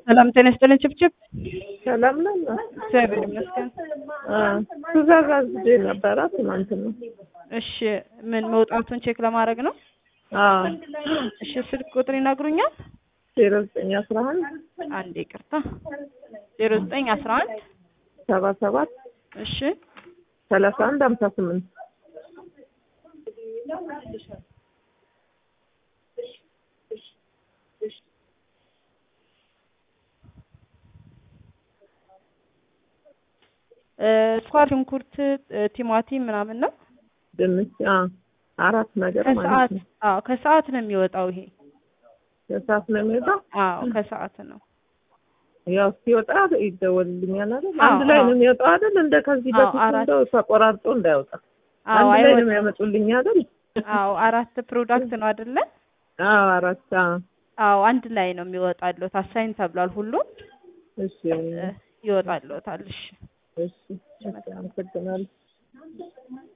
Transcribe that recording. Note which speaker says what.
Speaker 1: ሰላም ጤና ይስጥልኝ። ችብችብ
Speaker 2: ሰላም ነን።
Speaker 1: እግዚአብሔር ይመስገን።
Speaker 2: ትእዛዝ አዝዤ ነበረ ትናንት ነው።
Speaker 1: እሺ ምን መውጣቱን ቼክ ለማድረግ ነው? እሺ ስልክ ቁጥር ይነግሩኛል?
Speaker 2: ዜሮ ዘጠኝ አስራ አንድ
Speaker 1: አንድ ይቅርታ፣ ዜሮ ዘጠኝ አስራ አንድ
Speaker 2: ሰባ ሰባት
Speaker 1: እሺ
Speaker 2: ሰላሳ አንድ ሀምሳ ስምንት
Speaker 1: ስኳር፣ ሽንኩርት፣ ቲማቲም ምናምን ነው።
Speaker 2: ድንች አራት ነገር ማለት
Speaker 1: ከሰዓት
Speaker 2: ነው።
Speaker 1: አዎ ከሰዓት ነው የሚወጣው ይሄ።
Speaker 2: ከሰዓት ነው የሚወጣው።
Speaker 1: አዎ ከሰዓት ነው።
Speaker 2: ያው ሲወጣ ይደወልልኛል አይደል?
Speaker 1: አዎ፣
Speaker 2: አንድ ላይ
Speaker 1: አዎ።
Speaker 2: ነው የሚወጣው አይደል? እንደ ከዚህ
Speaker 1: አዎ፣
Speaker 2: በፊት
Speaker 1: አራት።
Speaker 2: እንደው ተቆራርጦ እንዳይወጣ
Speaker 1: አዎ
Speaker 2: አንድ ላይ ነው
Speaker 1: አይወጣም።
Speaker 2: የሚያመጡልኝ አይደል?
Speaker 1: አዎ አራት ፕሮዳክት ነው አይደለ?
Speaker 2: አዎ አራት አዎ።
Speaker 1: አዎ አንድ ላይ ነው የሚወጣለው። ታሳይን ተብሏል። ሁሉም
Speaker 2: እሺ
Speaker 1: ይወጣልዎታል። እሺ
Speaker 2: እሺ፣ አመሰግናለሁ።